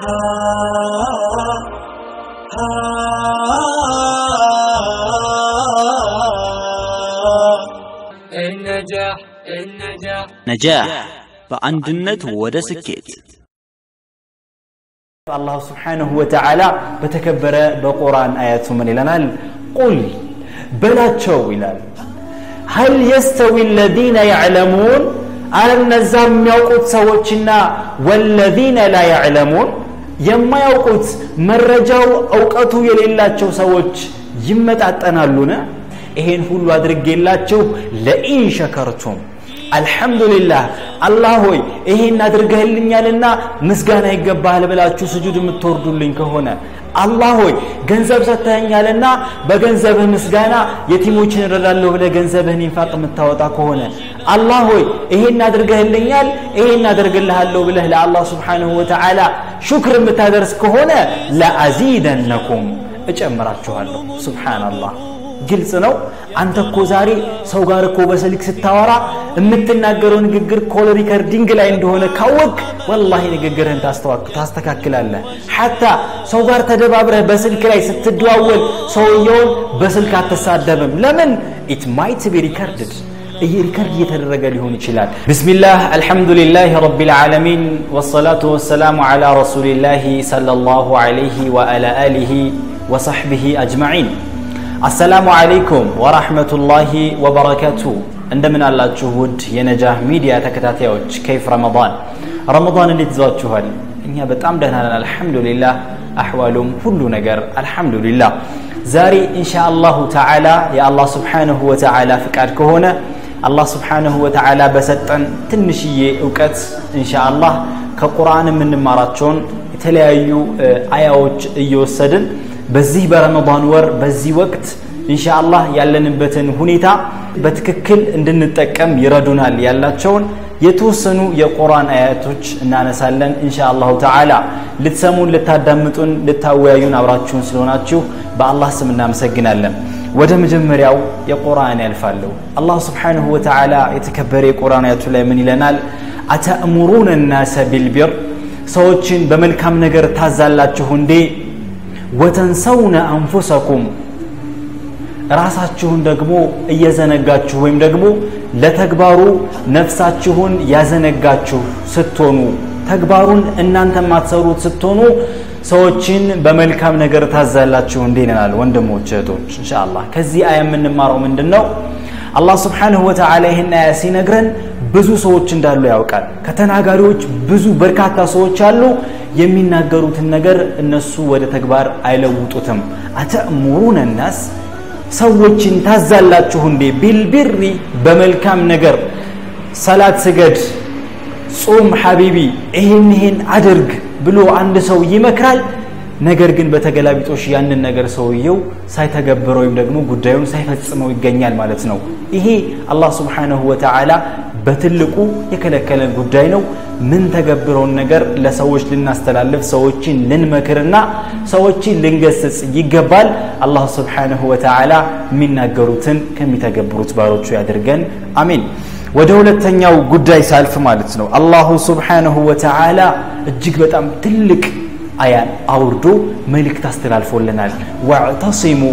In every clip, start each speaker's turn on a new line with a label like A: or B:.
A: النجاح النجاح
B: ነጃህ በአንድነት ወደ ስኬት
C: አላሁ ስብሓንሁ ወተዓላ በተከበረ በቁርአን አያቱ ምን ይለናል ቁል በላቸው ይላል ሀል የስተዊ ለዚነ ያዕለሙን አለ እነዛ የሚያውቁት ሰዎችና ወለዚነ ላ ያዕለሙን የማያውቁት መረጃው እውቀቱ የሌላቸው ሰዎች ይመጣጠናሉን ይሄን ሁሉ አድርጌላችሁ ለኢን ሸከርቱም አልሐምዱሊላህ አላህ ሆይ ይሄን አድርገህልኛልና ምስጋና ይገባሃል ብላችሁ ስጁድ የምትወርዱልኝ ከሆነ አላህ ሆይ ገንዘብ ሰጥተኸኛልና በገንዘብህ ምስጋና የቲሞችን እረዳለሁ ብለህ ገንዘብህን ኢንፋቅ የምታወጣ ከሆነ አላህ ሆይ ይሄን አድርገህልኛል ይሄን አደርግልሃለሁ ብለህ ለአላህ ስብሓንሁ ወተዓላ ሹክር የምታደርስ ከሆነ ለአዚደነኩም እጨምራችኋለሁ ስብሓናላህ ግልጽ ነው አንተ እኮ ዛሬ ሰው ጋር እኮ በስልክ ስታወራ የምትናገረው ንግግር ኮል ሪከርዲንግ ላይ እንደሆነ ካወቅ ወላሂ ንግግርህን ታስተካክላለህ ሐታ ሰው ጋር ተደባብረህ በስልክ ላይ ስትደዋወል ሰውየውን በስልክ አትሳደብም ለምን ኢት ማይት ቢ ሪከርድድ ሪከርድ እየተደረገ ሊሆን ይችላል ብስሚላህ አልሐምዱሊላህ ረቢ ልዓለሚን ወሰላቱ ወሰላሙ ዓላ ረሱሊላህ ሰለ ላሁ ዓለይህ ወአላ አሊህ ወሰሕቢህ አጅማዒን አሰላሙ አለይኩም ወራህመቱላሂ ወበረካቱ እንደምን አላችሁ ውድ የነጃህ ሚዲያ ተከታታዮች ከይፍ ረመዳን ረመዳን እንዴት ይዟችኋል እኛ በጣም ደህና ነን አልሐምዱሊላህ አሕዋሉም ሁሉ ነገር አልሐምዱሊላህ ዛሬ ኢንሻ አላሁ ተዓላ የአላህ ስብሓንሁ ወተዓላ ፍቃድ ከሆነ አላህ ስብሓንሁ ወተዓላ በሰጠን ትንሽዬ እውቀት ኢንሻ አላህ ከቁርአን የምንማራቸውን የተለያዩ አያዎች እየወሰድን በዚህ በረመዳን ወር በዚህ ወቅት ኢንሻአላህ ያለንበትን ሁኔታ በትክክል እንድንጠቀም ይረዱናል ያላቸውን የተወሰኑ የቁርአን አያቶች እናነሳለን ኢንሻአላሁ ተዓላ ልትሰሙን ልታዳምጡን ልታወያዩን አብራችሁን ስለሆናችሁ በአላህ ስም እናመሰግናለን ወደ መጀመሪያው የቁርአን ያልፋለሁ አላህ ስብሓንሁ ወተዓላ የተከበረ የቁርአን አያቱ ላይ ምን ይለናል አተእሙሩነ ናሰ ቢልቢር ሰዎችን በመልካም ነገር ታዛላችሁ እንዴ ወተንሰውነ አንፉሰኩም ራሳችሁን ደግሞ እየዘነጋችሁ ወይም ደግሞ ለተግባሩ ነፍሳችሁን ያዘነጋችሁ ስትሆኑ ተግባሩን እናንተ ማትሰሩት ስትሆኑ ሰዎችን በመልካም ነገር ታዛላችሁ እንዴ ይለናል ወንድሞች እህቶች እንሻአላህ ከዚህ አያ የምንማረው ምንድን ነው አላህ ስብሓንሁ ወተዓላ ይህን አያ ሲነግረን ብዙ ሰዎች እንዳሉ ያውቃል ከተናጋሪዎች ብዙ በርካታ ሰዎች አሉ የሚናገሩትን ነገር እነሱ ወደ ተግባር አይለውጡትም አተእሙሩነ ናስ ሰዎችን ታዛላችሁ እንዴ ቢልቢሪ በመልካም ነገር ሰላት ስገድ ጾም ሐቢቢ ይሄን ይሄን አድርግ ብሎ አንድ ሰው ይመክራል ነገር ግን በተገላቢጦሽ ያንን ነገር ሰውየው ሳይተገብረው ወይም ደግሞ ጉዳዩን ሳይፈጽመው ይገኛል ማለት ነው ይሄ አላህ ስብሓንሁ ወተዓላ በትልቁ የከለከለን ጉዳይ ነው ምን ተገብረውን ነገር ለሰዎች ልናስተላልፍ ሰዎችን ልንመክርና ሰዎችን ልንገስጽ ይገባል አላህ ስብሓንሁ ወተዓላ የሚናገሩትን ከሚተገብሩት ባሮቹ ያድርገን አሚን ወደ ሁለተኛው ጉዳይ ሳልፍ ማለት ነው አላሁ ስብሓንሁ ወተዓላ እጅግ በጣም ትልቅ አያን አውርዶ መልእክት አስተላልፎልናል ዋዕተሲሙ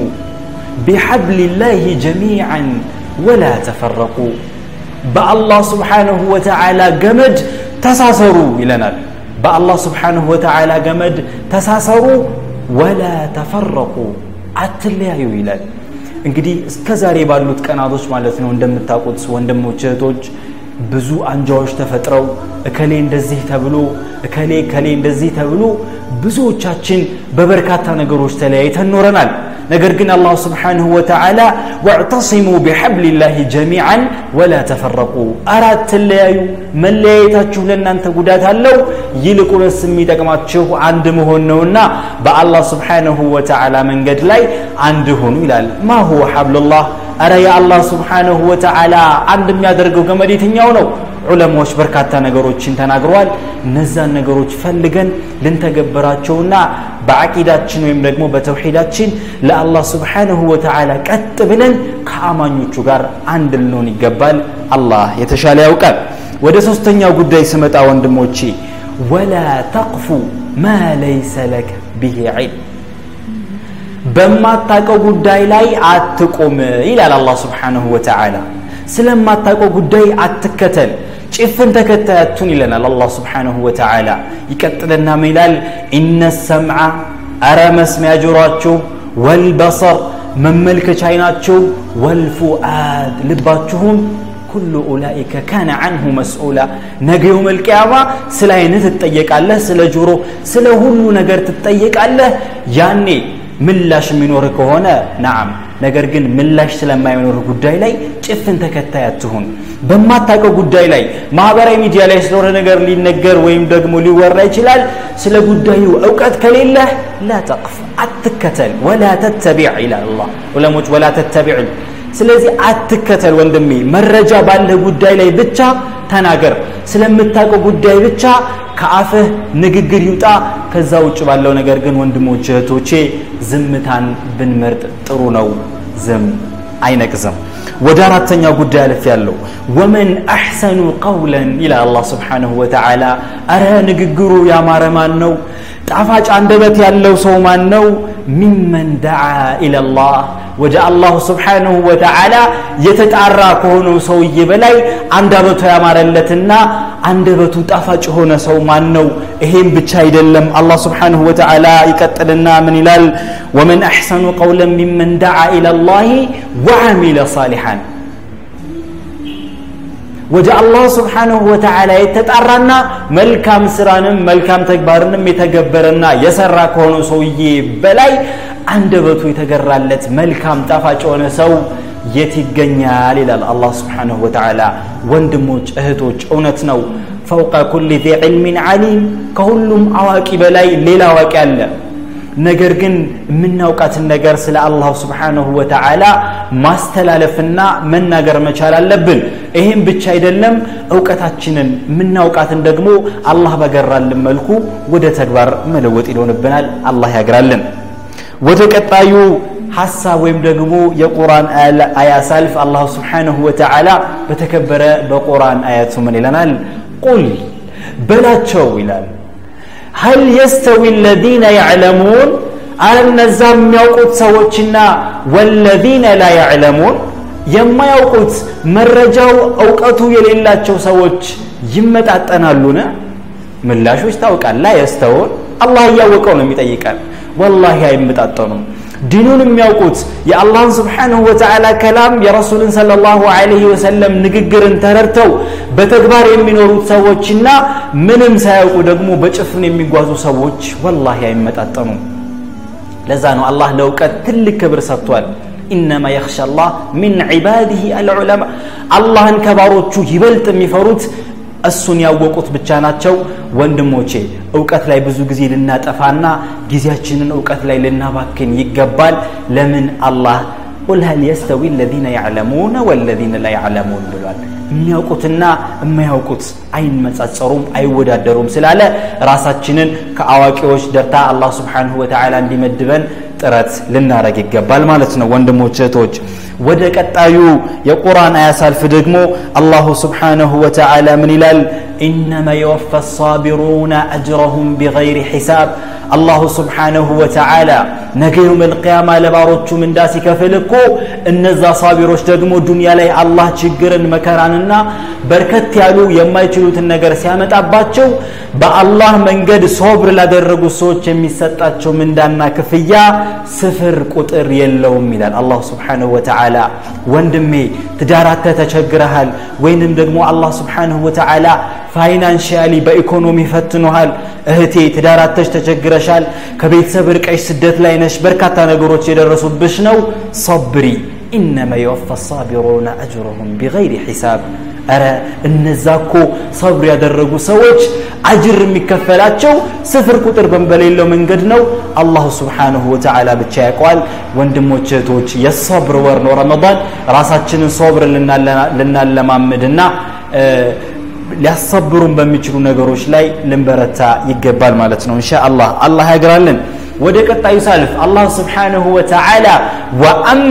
C: ቢሐብሊላህ ጀሚዓን ወላ ተፈረቁ በአላህ ስብሓንሁ ወተዓላ ገመድ ተሳሰሩ ይለናል በአላህ ስብሓንሁ ወተዓላ ገመድ ተሳሰሩ ወላ ተፈረቁ አትለያዩ ይላል እንግዲህ እስከ ዛሬ ባሉት ቀናቶች ማለት ነው እንደምታውቁት ወንድሞች እህቶች ብዙ አንጃዎች ተፈጥረው እከሌ እንደዚህ ተብሎ እከሌ እከሌ እንደዚህ ተብሎ ብዙዎቻችን በበርካታ ነገሮች ተለያይተን ኖረናል ነገር ግን አላህ ስብሓንሁ ወተዓላ ወዕተሲሙ ቢሐብሊላህ ጀሚዓን ወላ ተፈረቁ አራት ተለያዩ መለያየታችሁ ለእናንተ ጉዳት አለው ይልቁንስ የሚጠቅማችሁ አንድ መሆን ነውና በአላህ ስብሓንሁ ወተዓላ መንገድ ላይ አንድ ሁኑ ይላል ማ ሁወ ሐብሉላህ አረ የአላህ ስብሓንሁ ወተዓላ አንድ የሚያደርገው ገመድ የትኛው ነው ዑለማዎች በርካታ ነገሮችን ተናግረዋል እነዛን ነገሮች ፈልገን ልንተገበራቸውና በአቂዳችን ወይም ደግሞ በተውሒዳችን ለአላህ ስብሓንሁ ወተዓላ ቀጥ ብለን ከአማኞቹ ጋር አንድ ልንሆን ይገባል አላህ የተሻለ ያውቃል ወደ ሶስተኛው ጉዳይ ስመጣ ወንድሞቼ ወላ ተቅፉ ማ ለይሰ ለከ ብሂ ዒልም በማታቀው ጉዳይ ላይ አትቁም ይላል አላህ ስብሓንሁ ወተዓላ ስለማታቀው ጉዳይ አትከተል ጭፍን ተከታያቱን ይለናል አላህ ስብሓንሁ ወተዓላ ይቀጥልና ምን ይላል ኢነ ሰምዓ አረ መስሚያ ጆሯችሁ ወልበሰር መመልከቻ አይናችሁ ወልፉአድ ልባችሁም ኩሉ ኡላኢከ ካነ አንሁ መስኡላ ነገ የውም ልቅያማ ስለ አይነት ትጠየቃለህ ስለ ጆሮ ስለ ሁሉ ነገር ትጠየቃለህ ያኔ ምላሽ የሚኖር ከሆነ ናዓም ነገር ግን ምላሽ ስለማይኖር ጉዳይ ላይ ጭፍን ተከታይ አትሁን በማታውቀው ጉዳይ ላይ ማህበራዊ ሚዲያ ላይ ስለሆነ ነገር ሊነገር ወይም ደግሞ ሊወራ ይችላል ስለ ጉዳዩ እውቀት ከሌለህ ላ ተቅፍ አትከተል ወላ ተተቢዕ ይላል አላህ ዑለሞች ወላ ተተቢዕ ስለዚህ አትከተል ወንድሜ መረጃ ባለህ ጉዳይ ላይ ብቻ ተናገር ስለምታውቀው ጉዳይ ብቻ ከአፍህ ንግግር ይውጣ ከዛ ውጭ ባለው ነገር ግን ወንድሞች እህቶቼ ዝምታን ብንመርጥ ጥሩ ነው ዝም አይነቅዝም ወደ አራተኛው ጉዳይ አልፍ ያለው ወመን አሕሰኑ ቀውለን ይላል አላህ ስብሓንሁ ወተዓላ አረ ንግግሩ ያማረ ማን ነው ጣፋጭ አንደበት ያለው ሰው ማን ነው ሚመን ደዓ ኢለላህ ወደ አላሁ ስብሓንሁ ወተዓላ የተጣራ ከሆነው ሰውዬ በላይ አንደበቱ ያማረለትና አንደበቱ ጣፋጭ የሆነ ሰው ማን ነው ይሄም ብቻ አይደለም አላህ ስብሓንሁ ወተዓላ ይቀጥልና ምን ይላል ወመን አሕሰኑ ቀውለን ሚመን ደዓ ኢለላህ ወዓሚለ ሳሊሓን ወደ አላህ ስብሓንሁ ወተዓላ የተጣራና መልካም ስራንም መልካም ተግባርንም የተገበረና የሰራ ከሆነው ሰውዬ በላይ አንደበቱ የተገራለት መልካም ጣፋጭ የሆነ ሰው የት ይገኛል ይላል አላህ ስብሓንሁ ወተዓላ ወንድሞች እህቶች እውነት ነው ፈውቀ ኩል ዚ ዕልሚን ዓሊም ከሁሉም አዋቂ በላይ ሌላ አዋቂ አለ ነገር ግን የምናውቃትን ነገር ስለ አላሁ ስብሓንሁ ወተዓላ ማስተላለፍና መናገር መቻል አለብን ይህም ብቻ አይደለም እውቀታችንን የምናውቃትን ደግሞ አላህ በገራልን መልኩ ወደ ተግባር መለወጥ ይሆንብናል አላህ ያግራልን ወደ ቀጣዩ ሐሳብ ወይም ደግሞ የቁርአን አያ ሳልፍ አላሁ ስብሓንሁ ወተዓላ በተከበረ በቁርአን አያቱ ምን ይለናል ቁል በላቸው ይላል هل يستوي الذين يعلمون على النزام የሚያውቁት ሰዎችና والذين لا يعلمون የማያውቁት መረጃው እውቀቱ የሌላቸው ሰዎች ይመጣጠናሉን ምላሾች ታውቃል ላ የስተውን አላህ እያወቀው ነው የሚጠይቀን ወላሂ አይመጣጠኑም ዲኑን የሚያውቁት የአላህን ስብሓንሁ ወተዓላ ከላም የረሱልን ሰለ ላሁ ዐለይሂ ወሰለም ንግግርን ተረድተው በተግባር የሚኖሩት ሰዎችና ምንም ሳያውቁ ደግሞ በጭፍን የሚጓዙ ሰዎች ወላሂ አይመጣጠኑም ለዛ ነው አላህ ለእውቀት ትልቅ ክብር ሰጥቷል ኢነማ የኽሻ አላህ ሚን ዒባዲህ አልዑለማ አላህን ከባሮቹ ይበልጥ የሚፈሩት እሱን ያወቁት ብቻ ናቸው ወንድሞቼ እውቀት ላይ ብዙ ጊዜ ልናጠፋና ጊዜያችንን እውቀት ላይ ልናባክን ይገባል ለምን አላህ ቁል ሀል የስተዊ ለዚነ ያዕለሙነ ወለዚነ ላ ያዕለሙን ብሏል የሚያውቁትና የማያውቁት አይመጻጸሩም አይወዳደሩም ስላለ ራሳችንን ከአዋቂዎች ደርታ አላህ ስብሓንሁ ወተዓላ እንዲመድበን ጥረት ልናረግ ይገባል ማለት ነው ወንድሞች እህቶች ወደ ቀጣዩ የቁርአን አያ ሳልፍ ደግሞ አላሁ ስብሓንሁ ወተዓላ ምን ይላል ኢነማ የወፋ ሳቢሩነ አጅረሁም ቢገይሪ ሒሳብ አላሁ ስብሓንሁ ወተዓላ ነገ የውም ልቅያማ ለባሮቹ ምንዳ ሲከፍል እኮ እነዛ ሳቢሮች ደግሞ ዱንያ ላይ አላህ ችግርን መከራንና በርከት ያሉ የማይችሉትን ነገር ሲያመጣባቸው በአላህ መንገድ ሶብር ላደረጉ ሰዎች የሚሰጣቸው ምንዳና ክፍያ ስፍር ቁጥር የለውም ይላል አላሁ ስብሓንሁ ወተዓላ ወንድሜ ትዳራተ ተቸግረሃል ወይንም ደግሞ አላህ ስብሓንሁ ወተዓላ ፋይናንሽያሊ በኢኮኖሚ ፈትኖሃል እህቴ ትዳራተሽ ተቸግረሻል ከቤተሰብ ርቀሽ ስደት ላይ ነሽ በርካታ ነገሮች የደረሱብሽ ነው ሰብሪ ኢነማ የወፋ ሳቢሩነ አጅሩሁም ቢገይሪ ሒሳብ አረ እነዛ እኮ ሰብር ያደረጉ ሰዎች አጅር የሚከፈላቸው ስፍር ቁጥር በሌለው መንገድ ነው አላሁ ስብሓንሁ ወተዓላ ብቻ ያውቀዋል ወንድሞች እህቶች የሰብር ወር ነው ረመዳን ራሳችንን ሶብር ልናለማምድና ሊያሰብሩን በሚችሉ ነገሮች ላይ ልንበረታ ይገባል ማለት ነው እንሻ አላህ አላህ ያግራልን ወደ ቀጣዩ ሳልፍ አላህ ስብሓንሁ ወተዓላ ወአማ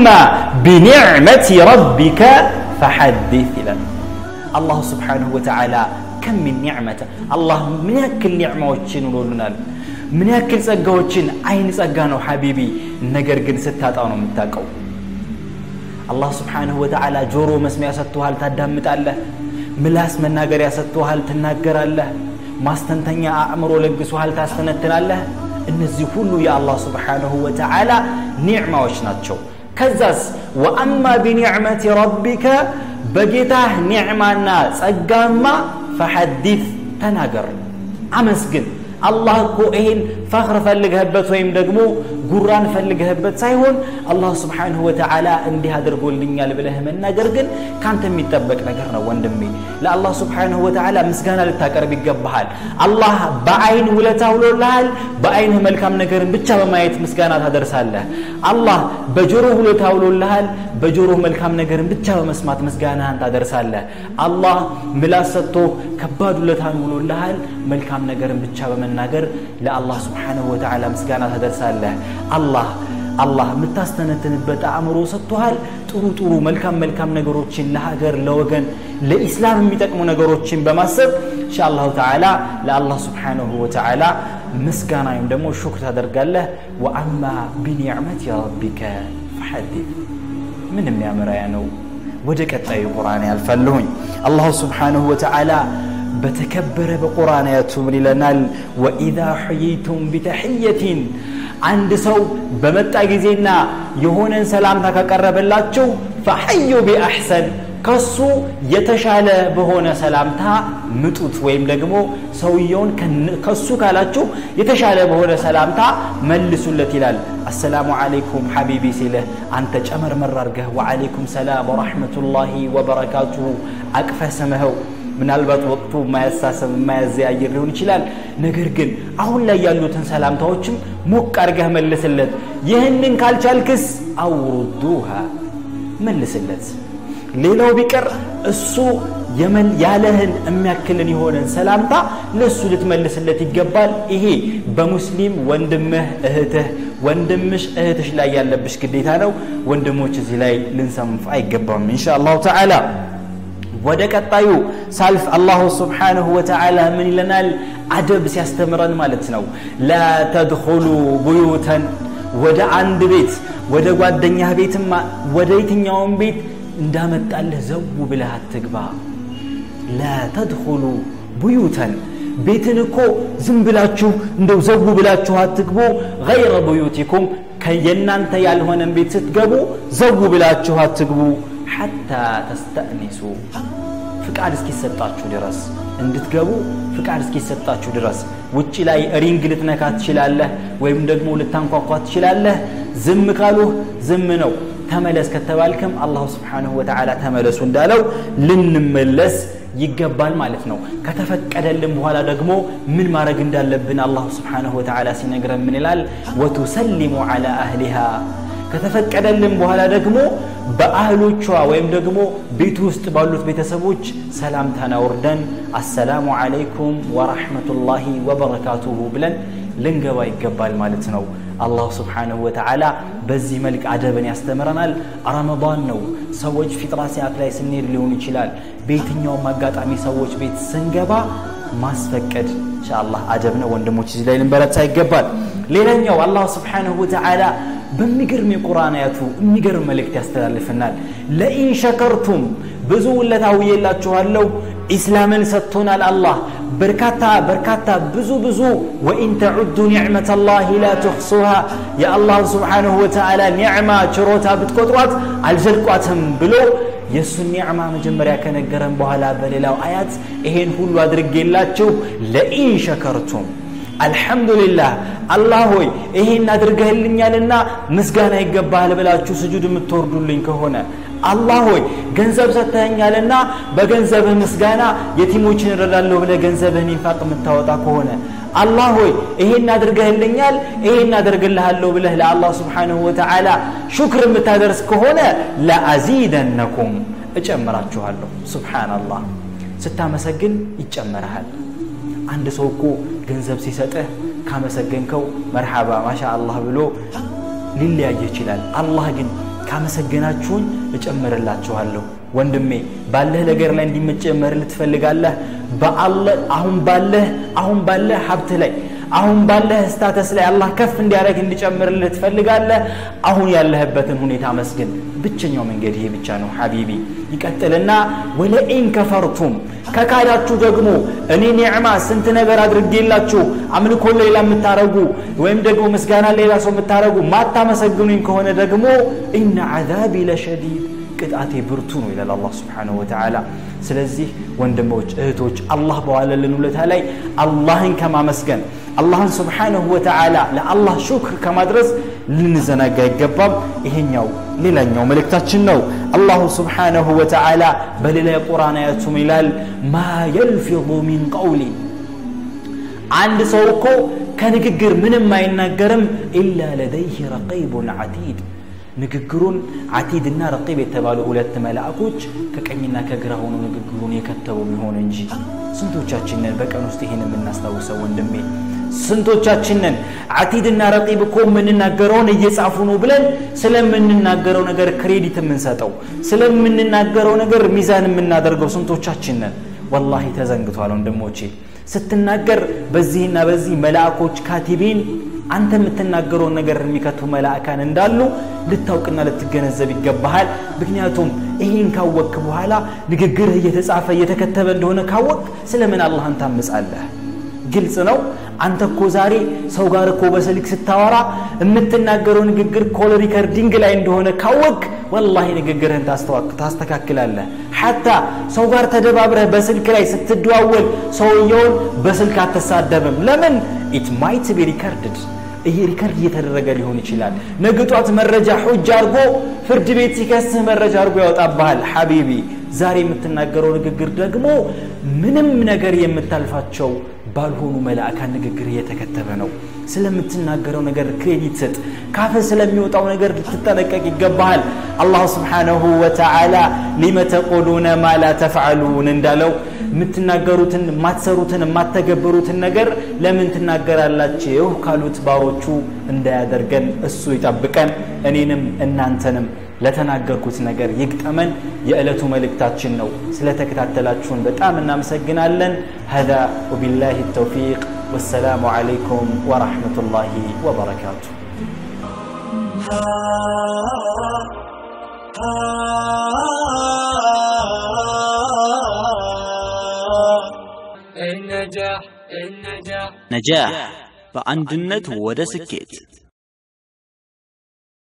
C: ቢኒዕመቲ ረቢከ ፈሐዲት ይላል አላሁ ስብሓንሁ ወተዓላ ከም ሚን ኒዕመተ አላህ ምን ያክል ኒዕማዎችን ውሎልናል ምን ያክል ጸጋዎችን አይን ጸጋ ነው ሐቢቢ ነገር ግን ስታጣው ነው የምታውቀው አላህ ስብሓንሁ ወተዓላ ጆሮ መስሚያ ሰጥቶሃል ታዳምጣለህ ምላስ መናገሪያ ሰጥቶሃል ትናገራለህ ማስተንተኛ አእምሮ ለግሶሃል ታስተነትናለህ እነዚህ ሁሉ የአላህ ስብሓንሁ ወተዓላ ኒዕማዎች ናቸው ከዛስ ወአማ ቢኒዕመቲ ረቢከ በጌታህ ኒዕማና ጸጋማ ፈሐዲት ተናገር አመስግን አላህ እኮ ይሄን ፈኽር ፈልገህበት ወይም ደግሞ ጉራን ፈልገህበት ሳይሆን አላህ ስብሓንሁ ወተዓላ እንዲህ አድርጎልኛል ብለህ መናገር ግን ካንተ የሚጠበቅ ነገር ነው ወንድሜ ለአላህ ስብሓንሁ ወተዓላ ምስጋና ልታቀርብ ይገባሃል አላህ በአይን ውለታ ውሎልሃል በአይንህ መልካም ነገርን ብቻ በማየት ምስጋና ታደርሳለህ አላህ በጆሮህ ውለታ ውሎልሃል በጆሮህ መልካም ነገርን ብቻ በመስማት ምስጋናህን ታደርሳለህ አላህ ምላስ ሰጥቶ ከባድ ውለታን ውሎልሃል መልካም ነገርን ብቻ በመናገር ለአላህ ስብሓንሁ ወተዓላ ምስጋና ታደርሳለህ አላህ አላህ የምታስተነትንበት አእምሮ ሰጥቶሃል ጥሩ ጥሩ መልካም መልካም ነገሮችን ለሀገር ለወገን ለኢስላም የሚጠቅሙ ነገሮችን በማሰብ እንሻ አላሁ ተዓላ ለአላህ ስብሓንሁ ወተዓላ ምስጋና ወይም ደግሞ ሹክር ታደርጋለህ ወአማ ቢኒዕመት ረቢከ ፈሐዲት ምን የሚያምራያ ነው ወደ ቀጣዩ ቁርአን ያልፋለሁኝ አላሁ ስብሓንሁ ወተዓላ በተከበረ በቁርአን አያቱ ምን ይለናል ወኢዛ ሕይይቱም ቢተሕየትን አንድ ሰው በመጣ ጊዜና የሆነን ሰላምታ ካቀረበላችሁ ፈሐዩ ቢአሕሰን ከሱ የተሻለ በሆነ ሰላምታ ምጡት ወይም ደግሞ ሰውየውን ከሱ ካላችሁ የተሻለ በሆነ ሰላምታ መልሱለት ይላል አሰላሙ አለይኩም ሐቢቢ ሲልህ አንተ ጨመርመር አርገህ ወዓለይኩም ሰላም ወራሕመቱላሂ ወበረካቱሁ አቅፈህ ስምኸው ምናልባት ወቅቱ የማያሳሰብ የማያዘያይር ሊሆን ይችላል ነገር ግን አሁን ላይ ያሉትን ሰላምታዎችም ሞቅ አርገህ መልስለት ይህንን ካልቻልክስ አውሩዱሃ መልስለት ሌላው ቢቀር እሱ ያለህን የሚያክልን የሆነን ሰላምታ ለእሱ ልትመልስለት ይገባል ይሄ በሙስሊም ወንድምህ እህትህ ወንድምሽ እህትሽ ላይ ያለብሽ ግዴታ ነው ወንድሞች እዚህ ላይ ልንሰንፍ አይገባም እንሻ አላሁ ተዓላ ወደ ቀጣዩ ሳልፍ አላሁ ስብሓንሁ ወተዓላ ምን ይለናል አደብ ሲያስተምረን ማለት ነው ላ ተድኹሉ ቡዩተን ወደ አንድ ቤት ወደ ጓደኛህ ቤትማ ወደ የትኛውን ቤት እንዳመጣልህ ዘው ብለህ አትግባ ላ ተድኹሉ ቡዩተን ቤትን እኮ ዝም ብላችሁ እንደው ዘው ብላችሁ አትግቡ ገይረ ቡዩቲኩም የእናንተ ያልሆነን ቤት ስትገቡ ዘው ብላችሁ አትግቡ ሐታ ተስተእኒሱ ፍቃድ እስኪሰጣችሁ ድረስ እንድትገቡ ፍቃድ እስኪሰጣችሁ ድረስ ውጭ ላይ ሪንግ ልትነካ ትችላለህ ወይም ደግሞ ልታንኳኳ ትችላለህ ዝም ካሉህ ዝም ነው ተመለስ ከተባልክም አላሁ ስብሓንሁ ወተዓላ ተመለሱ እንዳለው ልንመለስ ይገባል ማለት ነው ከተፈቀደልን በኋላ ደግሞ ምን ማድረግ እንዳለብን አላሁ ስብሓንሁ ወተዓላ ሲነግረን ምን ይላል ወቱሰሊሙ ዓላ አህሊሃ ከተፈቀደልን በኋላ ደግሞ በአህሎቿ ወይም ደግሞ ቤቱ ውስጥ ባሉት ቤተሰቦች ሰላምታን አውርደን አሰላሙ አለይኩም ወራሕመቱላሂ ወበረካቱሁ ብለን ልንገባ ይገባል ማለት ነው አላሁ ስብሓንሁ ወተዓላ በዚህ መልክ አደብን ያስተምረናል ረመዳን ነው ሰዎች ፊጥራ ሰዓት ላይ ስንሄድ ሊሆን ይችላል በየትኛውም አጋጣሚ ሰዎች ቤት ስንገባ ማስፈቀድ ኢንሻአላህ አደብ ነው ወንድሞች እዚህ ላይ ልንበረታ ይገባል ሌላኛው አላህ ስብሓንሁ ወተዓላ በሚገርም የቁርአን አያቱ የሚገርም መልእክት ያስተላልፍናል ለኢን ሸከርቱም ብዙ ውለታ ውዬላችኋለሁ ኢስላምን ሰጥቶናል አላህ በርካታ በርካታ ብዙ ብዙ ወኢን ተዑዱ ኒዕመት ላህ ላ ትሕሱሃ የአላህ ስብሓንሁ ወተዓላ ኒዕማ ችሮታ ብትቆጥሯት አልዘልቋትም ብሎ የእሱን ኒዕማ መጀመሪያ ከነገረን በኋላ በሌላው አያት ይሄን ሁሉ አድርጌላችሁ ለኢን ሸከርቱም አልሐምዱሊላህ አላህ ሆይ ይሄን አድርገህልኛልና ምስጋና ይገባሃል ብላችሁ ስጁድ የምትወርዱልኝ ከሆነ አላህ ሆይ ገንዘብ ሰጥተኸኛልና በገንዘብህ ምስጋና የቲሞችን እረዳለሁ ብለህ ገንዘብህን ኢንፋቅ የምታወጣ ከሆነ አላህ ሆይ ይሄን አድርገህልኛል ይሄን አደርግልሃለሁ ብለህ ለአላህ ስብሓንሁ ወተዓላ ሹክር የምታደርስ ከሆነ ለአዚደነኩም እጨምራችኋለሁ ስብሓናላህ ስታመሰግን ይጨመርሃል አንድ ሰው እኮ ገንዘብ ሲሰጥህ ካመሰገንከው መርሓባ ማሻ አላህ ብሎ ሊለያይ ይችላል አላህ ግን ካመሰገናችሁኝ እጨምርላችኋለሁ ወንድሜ ባለህ ነገር ላይ እንዲመጨመርልህ ትፈልጋለህ አሁን ባለህ አሁን ባለህ ሀብት ላይ አሁን ባለህ ስታተስ ላይ አላህ ከፍ እንዲያደርግ እንዲጨምርልህ ትፈልጋለህ አሁን ያለህበትን ሁኔታ መስግን ብቸኛው መንገድ ይሄ ብቻ ነው ሐቢቢ ይቀጥልና ወለኢን ከፈርቱም ከካዳችሁ ደግሞ እኔ ኒዕማ ስንት ነገር አድርጌላችሁ አምልኮ ሌላ የምታረጉ ወይም ደግሞ ምስጋና ሌላ ሰው የምታረጉ ማታመሰግኑኝ ከሆነ ደግሞ ኢነ ዓዛቢ ለሸዲድ ቅጣቴ ብርቱ ነው ይላል አላህ ስብሓንሁ ወተዓላ ስለዚህ ወንድሞች እህቶች አላህ በዋለልን ውለታ ላይ አላህን ከማመስገን አላህን ስብሓንሁ ወተዓላ ለአላህ ሹክር ከማድረስ ልንዘናጋ አይገባም ይሄኛው ሌላኛው መልእክታችን ነው አላሁ ስብሓንሁ ወተዓላ በሌላ የቁርአን አያቱም ይላል ማ የልፊظ ሚን ቀውሊን አንድ ሰው እኮ ከንግግር ምንም አይናገርም ኢላ ለደይህ ረቂቡን ዓቲድ ንግግሩን አቲድና ረቂብ የተባሉ ሁለት መላእኮች ከቀኝና ከግራ ሆኖ ንግግሩን የከተቡ ቢሆን እንጂ ስንቶቻችንን በቀን ውስጥ ይህን የምናስታውሰው ወንድሜ ስንቶቻችንን አቲድና ረቂብ እኮ የምንናገረውን እየጻፉ ነው ብለን ስለምንናገረው ነገር ክሬዲት የምንሰጠው ስለምንናገረው ነገር ሚዛን የምናደርገው ስንቶቻችንን ወላሂ ተዘንግቷል ወንድሞቼ ስትናገር በዚህና በዚህ መላእኮች ካቲቢን አንተ የምትናገረውን ነገር የሚከቱ መላእካን እንዳሉ ልታውቅና ልትገነዘብ ይገባሃል ምክንያቱም ይህን ካወቅክ በኋላ ንግግርህ እየተጻፈ እየተከተበ እንደሆነ ካወቅ ስለምን አላህን ታምጻለህ ግልጽ ነው አንተ እኮ ዛሬ ሰው ጋር እኮ በስልክ ስታወራ የምትናገረው ንግግር ኮል ሪከርዲንግ ላይ እንደሆነ ካወቅ ወላሂ ንግግርህን ታስተካክላለህ ሐታ ሰው ጋር ተደባብረህ በስልክ ላይ ስትደዋወል ሰውየውን በስልክ አትሳደብም ለምን ኢት ማይት ቢ ሪከርድድ ይሄ ሪከርድ እየተደረገ ሊሆን ይችላል ነገ ጧት መረጃ ሑጅ አድርጎ ፍርድ ቤት ሲከስህ መረጃ አድርጎ ያወጣብሃል ሐቢቢ ዛሬ የምትናገረው ንግግር ደግሞ ምንም ነገር የምታልፋቸው ባልሆኑ መላእካን ንግግር እየተከተበ ነው ስለምትናገረው ነገር ክሬዲት ስጥ ካፈ ስለሚወጣው ነገር ልትጠነቀቅ ይገባሃል አላህ ስብሓንሁ ወተዓላ ሊመ ተቆሉነ ማ ላ ተፍዓሉን እንዳለው የምትናገሩትን የማትሰሩትን የማተገበሩትን ነገር ለምን ትናገራላችሁ ካሉት ባሮቹ እንዳያደርገን እሱ ይጠብቀን እኔንም እናንተንም ለተናገርኩት ነገር ይግጠመን የዕለቱ መልእክታችን ነው ስለተከታተላችሁን በጣም እናመሰግናለን هذا وبالله التوفيق والسلام عليكم ورحمة الله وبركاته
A: النجاح النجاح
B: ነጃህ በአንድነት ወደ ስኬት